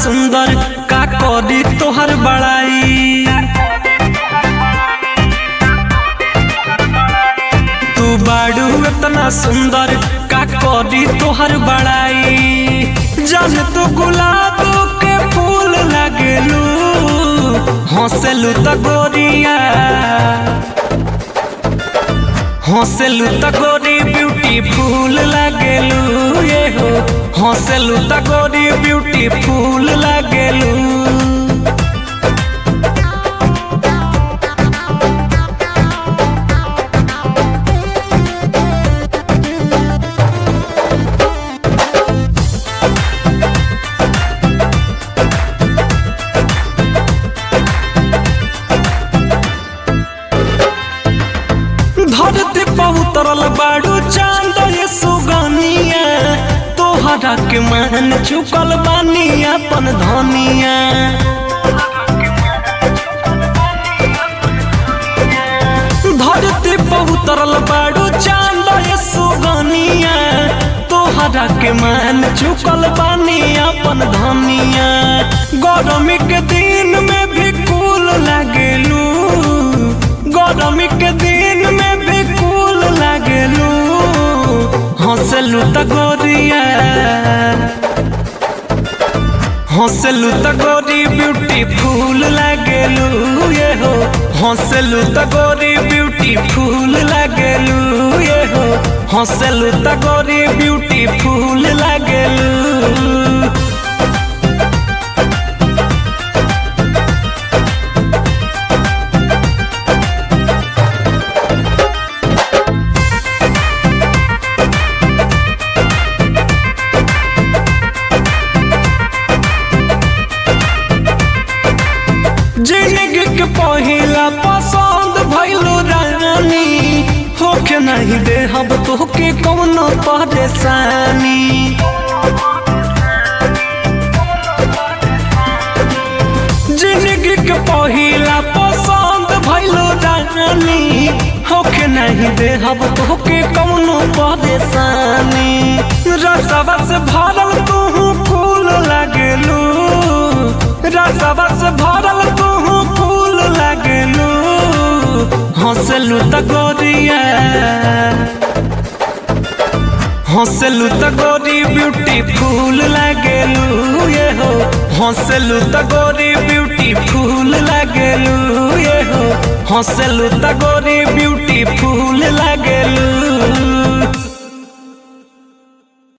सुंदर का करी तोहर बड़ाई तू बाड़ू इतना सुंदर का करी तोहर बड़ाई जन तू गुलाब के फूल लगलू हंसलू त गोरिया हंसलू त गोरी ब्यूटीफुल लगलू ये हो हंसलू त गोरी ब्यूटीफुल लगलू धरती पर उतरल बाड़ू चांद ये सुगनिया तोहरा के मान चुकल बानी अपन धनिया धरती पर उतरल बाड़ू चांद ये सुगनिया तोहरा के मान चुकल बानी अपन धनिया गरमी के दिन में भी कूल लगलू गरमी के दिन में भी कूल लगलू हंसलू त गोरिया हंसलू त गोरी ब्यूटीफुल लगलू ये हो हंसलू त गोरी ब्यूटीफुल लगलू ये हो हंसलू त गोरी ब्यूटीफुल लगलू जिंदगी के पहिला पसंद भइलो रानी होके नहीं दे हम तोहके कौनो परेशानी जिंदगी के पहिला पसंद भइलो रानी होके नहीं दे हम तोहके कौनो परेशानी रसवा से भरल तू फूल लगलू रसवा से भरल तू फूल लगलू हंसलू त गोरिया हंसलू त गोरी ब्यूटीफुल लगलू ये हो हंसलू त गोरी ब्यूटीफुल लगलू ये हो हंसलू त गोरी ब्यूटीफुल लगलू